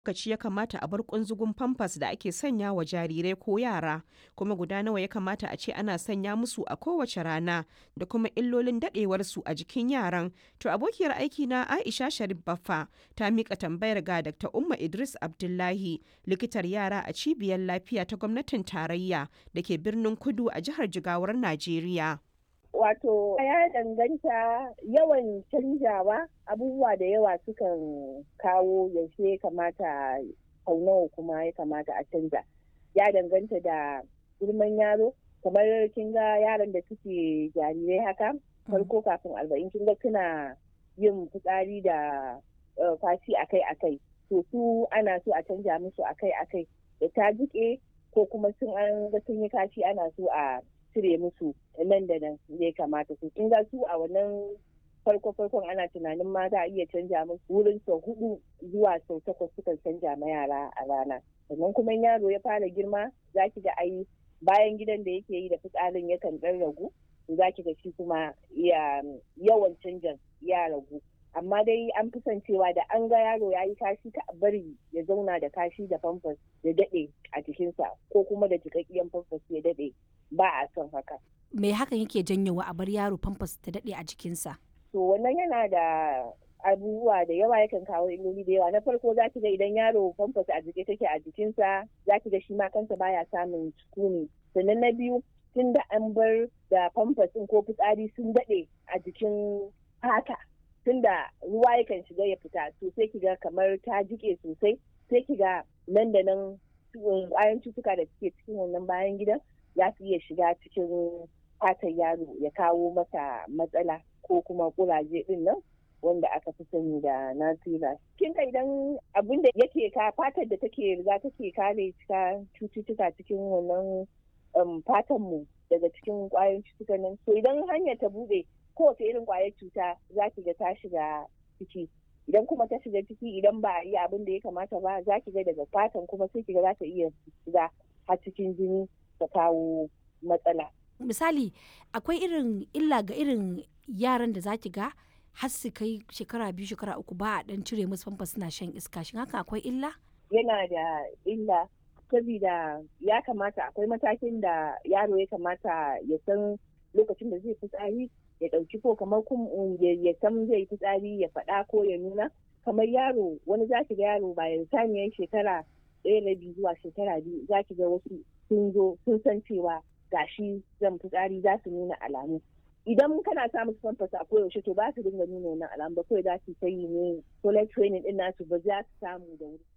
lokaci ya kamata a bar kunzugun famfas da ake sanya wa jarirai ko yara kuma guda nawa ya kamata a ce ana sanya musu a kowace rana da kuma illolin dadewarsu a jikin yaran to abokiyar aiki na aisha sharif baffa ta mika tambayar ga dr umma idris abdullahi likitar yara a cibiyar lafiya ta gwamnatin tarayya da ke birnin kudu a jihar jigawar najeriya Wato ya danganta yawan canjawa abubuwa da yawa sukan kawo yaushe ya kamata sau nawa kuma ya kamata a canja. Ya danganta da girman yaro kamar kin ga yaran da suke jarirai haka farko kafin arba'in kin ga suna yin fitsari da fashi akai akai to su ana so a canja musu akai akai da ta jike ko kuma sun an ga sun yi kashi ana so a cire musu nan da nan ya kamata su kin ga su a wannan farko farkon ana tunanin ma za a iya canja musu wurin sau hudu zuwa sau takwas sukan canja ma yara a rana sannan kuma yaro ya fara girma za ki ga ai bayan gidan da yake yi da fitsarin yakan dan ragu za ki ga shi kuma yawan canjan ya ragu amma dai an fi son cewa da an ga yaro ya yi kashi ta bari ya zauna da kashi da famfas ya daɗe a jikinsa ko kuma da jikakkiyan famfas ya daɗe ba a son haka. Me hakan yake janyowa a bar yaro famfas ta daɗe a jikinsa? To wannan yana da abubuwa da yawa yakan kawo illoli da yawa na farko za ki ga idan yaro famfas a jike take a jikinsa za ki ga shi ma kansa baya samun sukuni sannan na biyu tun da an bar da famfas ko fitsari sun daɗe a jikin fata tun da ruwa yakan shiga ya fita to sai ki ga kamar ta jike sosai sai ki ga nan da nan ƙwayan cutuka da suke cikin wannan bayan gidan za su iya shiga cikin fatan yaro ya kawo masa matsala ko kuma kuraje din nan wanda aka fi sani da nasira. Kin ka idan abin da yake ka fatar da take riga take kare cika cututtuka cikin wannan fatan mu daga cikin kwayoyin cututtukan nan. So idan hanyar ta bude kowace irin kwayar cuta za ki ga ta shiga ciki. Idan kuma ta shiga ciki idan ba a yi abin da ya kamata ba za ki ga daga fatan kuma sai ki ga za ta iya shiga har cikin jini ta kawo matsala. Misali, akwai irin illa ga irin yaran da za ki ga har su kai shekara biyu shekara uku ba a dan cire musu famfa suna shan iska shin haka akwai illa? Yana da illa saboda ya kamata akwai matakin da yaro ya kamata ya san lokacin da zai fitsari ya ɗauki ko kamar ya san zai fitsari ya faɗa ko ya nuna kamar yaro wani za ki ga yaro bayan saniyar shekara ɗaya rabi zuwa shekara biyu za ki ga wasu sun zo sun san cewa gashi zan fitsari za su nuna alamu idan kana samun famfas a koyaushe to ba su dinga nuna wannan alamu ba kawai za su yi ne toilet training din nasu ba za su samu da wuri